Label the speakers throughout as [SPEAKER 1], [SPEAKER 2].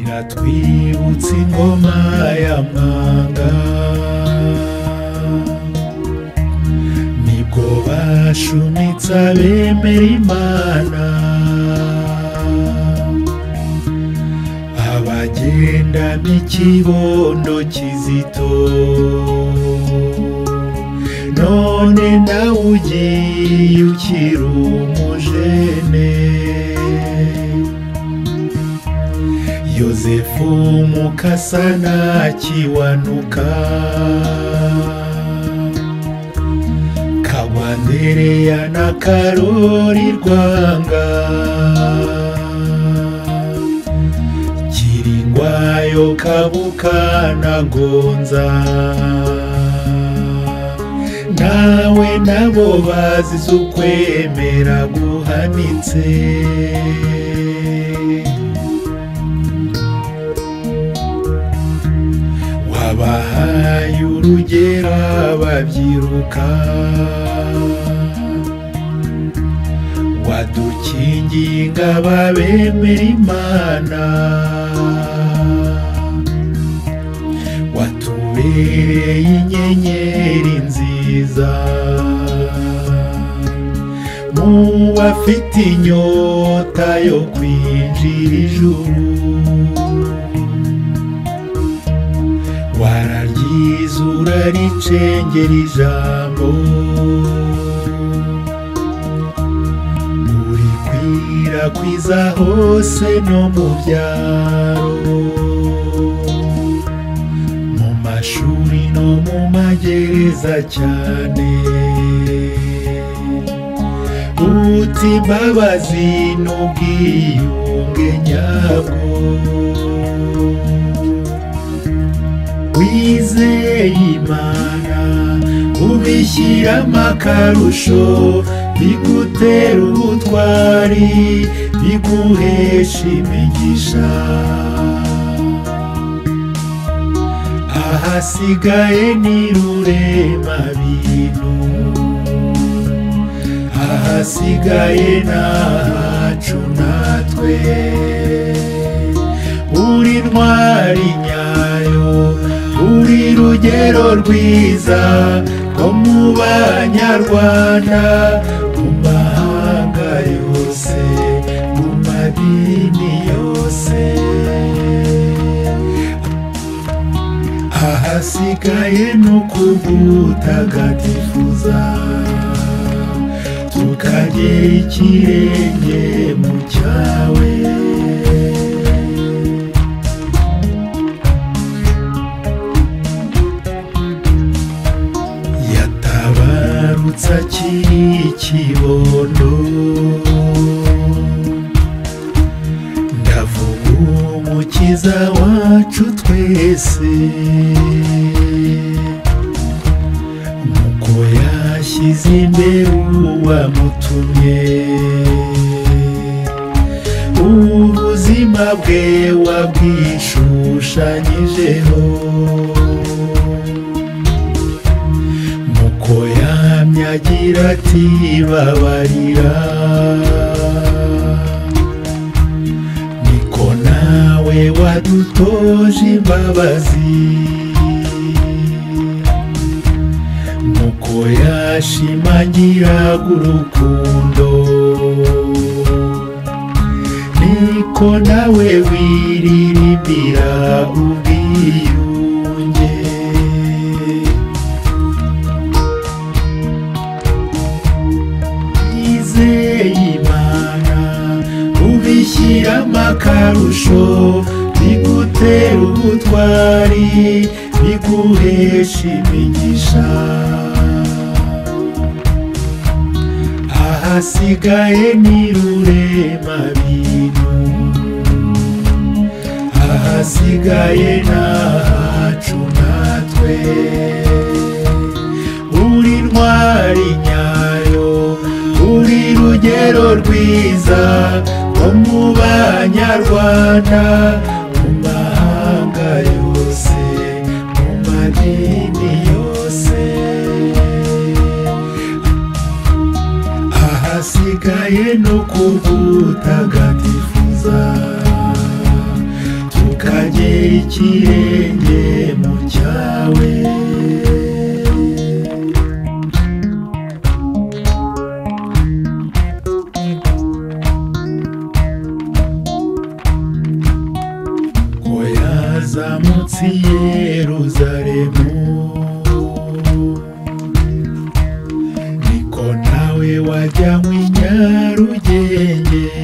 [SPEAKER 1] Iratwibutsa ingoma ya mwanga nibwo bashumitse abemera imana abagendana ikibondo kizito none nawe ugiye ukiri umujene yozefu mukasana akiwanuka kagwandereya na karori rwanga kiringwayo kabuka na gonza nawe nabo bazize ukwemera guhanitse wabahaye urugera babyiruka wadukingiye ingabo abemera imana watubereye inyenyeri nziza mu bafite inyota yo kwinjira ijuru wararyiza uraricengera ijambo urikwirakwiza hose no mu byaro mu mashuri no mu magereza cyane uti imbabazi n'ubwiyunge nyabwo wizeye imana ubishyiramo akarusho bigutera ubutwari biguhesha imigisha ahasigaye ni rurema bintu ahasigaye nahacu natwe uri ntwari nyayo uri rugero rwiza rwo mu banyarwanda mu mahanga yose mu madini yose ahasigaye ni ukugutagatifuza tukagera ikirenge mu cyawe yatabarutse akiri ikibondo ndavuga umukiza wacu twese nuko yashyize imbere uwamutumye ubuzima bwe wabwishushanyijeho nuko yamye agira ati babarira niko nawe wadutoje imbabazi nuko yashimangiraga urukundo niko nawe wiririmbira ubwiyunge yizeye imana ubishyiramo akarusho bigutera ubutwari biguhesha imigisha ahasigaye ni rurema bintu ahasigaye n'ahacu natwe uri ntwari nyayo uri rugero rwiza nko mu banyarwanda mu mahanga yose mu madini yose ahasigaye no kubutagatifuza tukagera ikirenge mu cyawe ko yazamutse i yeruzalemu niko nawe wajyanywe i nyarugenge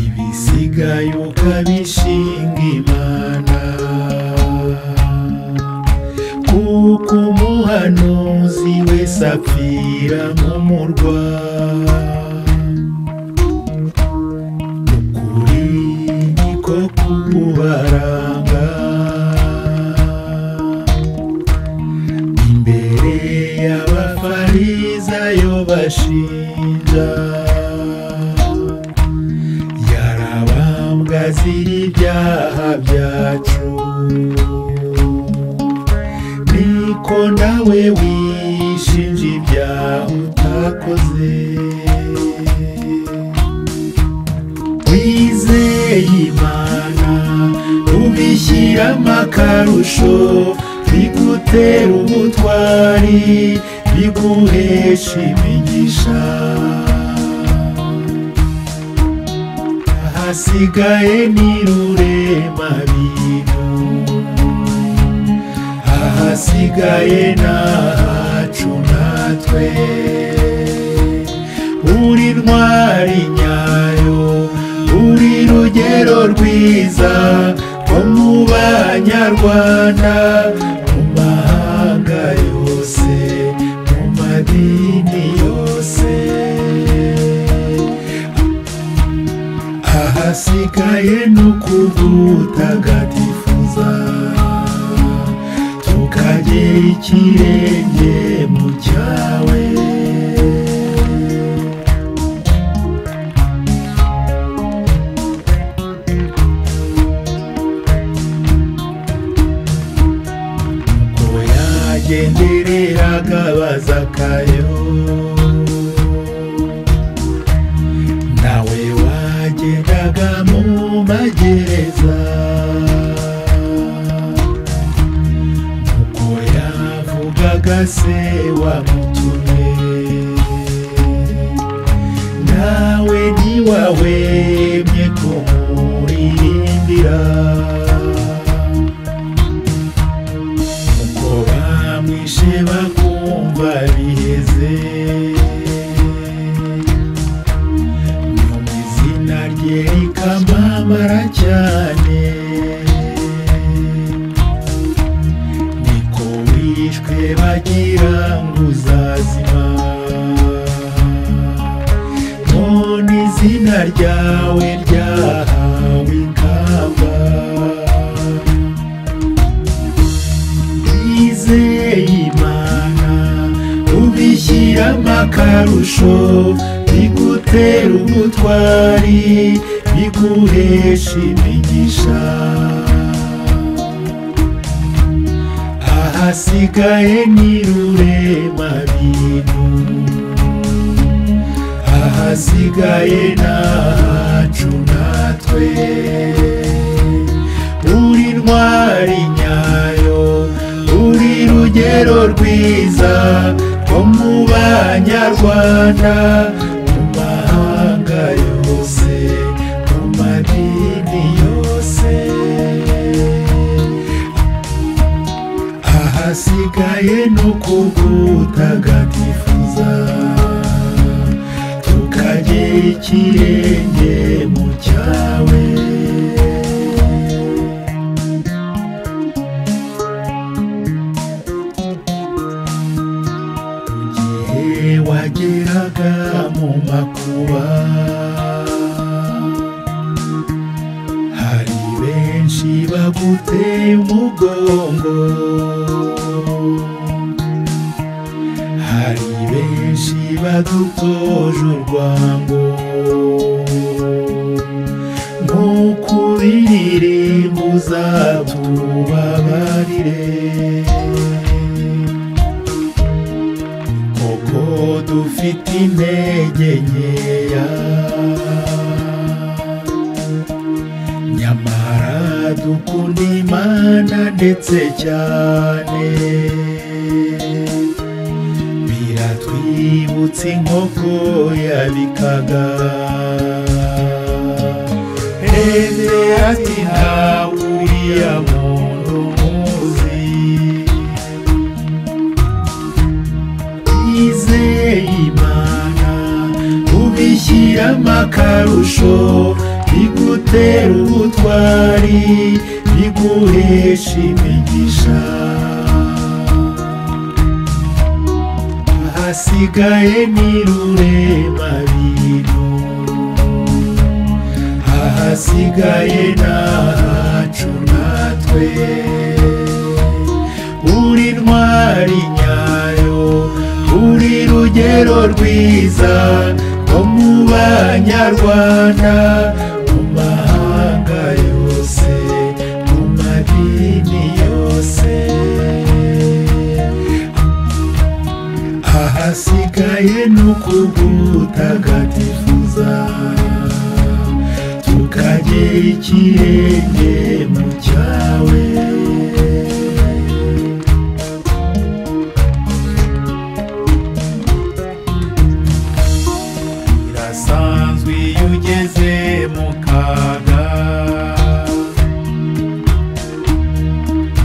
[SPEAKER 1] ibisigaye ukabishinga imana kuko umuhanuzi wese apfira nk'umurwa ukuri niko kubaranga imbere y'abafarizayo bashinja yarabambwazira ibyaha byacu niko nawe wishinja ibyaha utakoze wizeye imana ubishyiramo akarusho bigutera ubutwari biguhesha imigisha ahasigaye ni rurema bintu ahasigaye n'ahacu natwe uri ntwari nyayo uri rugero rwiza rwo mu banyarwanda mu mahanga yose mu madini yose ahasigaye no kubutagatifuza tukagera ikirenge mu cyawe ngo yagendereraga bazakayo nawe wagendaga mu magereza uko yavugaga se wamutumye nawe ntiwahwemye kumuririmbira uko bamwishe bakumva biheze mu izina rye rikamamara cyane niko wishwe bagira ngo uzazima none izina ryawe ryahawe ikamba twizeye imana ubishyiramo akarusho bigutera ubutwari biguhesha imigisha ahasigaye ni rurema bintu ahasigaye n'ahacu natwe uri ntwari nyayo uri rugero rwiza rwo mu banyarwanda mu mahanga yose mu madini yose ahasigaye no kubutagatifuza tukagera ikirenge mu cyawe igihe wageraga mu makuba uteye umugongo hari benshi badutoje urwango nk'uko indirimbo uzatubabarire koko dufite intege nkeya nyamara dukunda imana ndetse cyane biratwibutsa inkoko yabikaga ese ati nta uriya muntu muzi yizeye imana ubishyiramo akarusho bigutera ubutwari biguhesha imigisha hasigaye ni rurema bintu ahasigaye nahacu natwe uri intwari nyayo uri rugero rwiza nko mu banyarwanda mu mahanga yose mu madini yose ahasigaye ni ukugutagatifuza tukagera ikirenge mu cyawe birasanzwe iyo ugeze mu kaga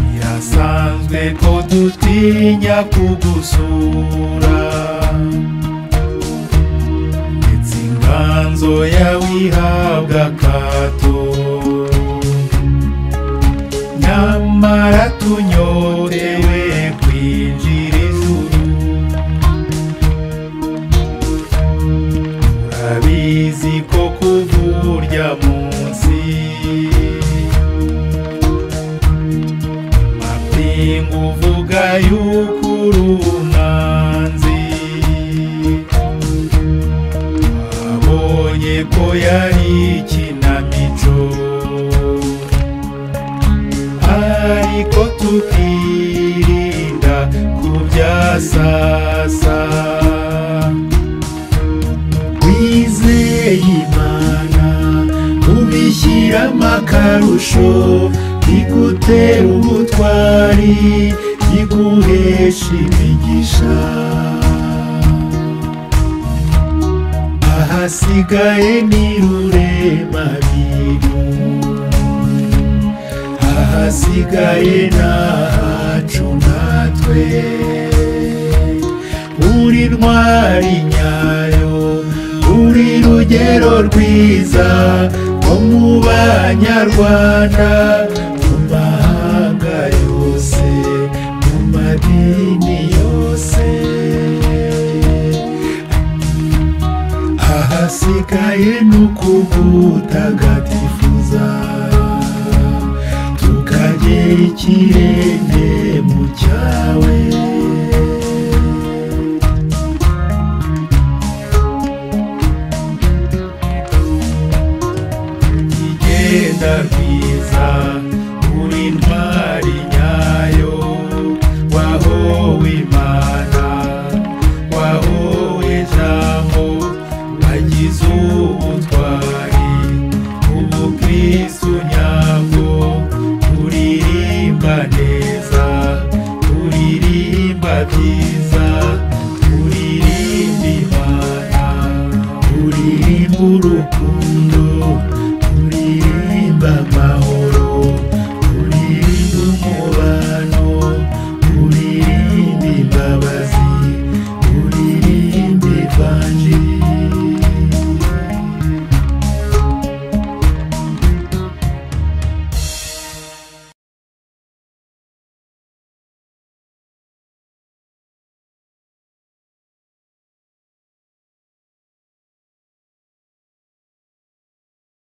[SPEAKER 1] birasanzwe ko dutinya kugusura ndetse inganzo yawe ihabwa akato nyamara tunyotewe kwinjira ijuru urabizi ko kuva urya munsi amapingu uvuga yuko uri umwanzi abonye ko yari ikinamico ariko tukirinda kubyasasa wizeye imana ubishyiramo akarusho igutera ubutwari iguhesha imigisha ahasigaye ni rurema bintu ahasigaye nahacu natwe uri ntwari nyayo uri rugero rwiza nko mu banyarwanda mu mahanga yose mu madini yose ahasigaye ni ukugutagatifuza tukagera ikirenge mu cyawe igenda rwiza uri intwari nyayo wahowe imana wahowe ijambo wagize ubutwari ubukristu nyabwo uririmba neza uririmba byiza uririmba imana uririmba urukundo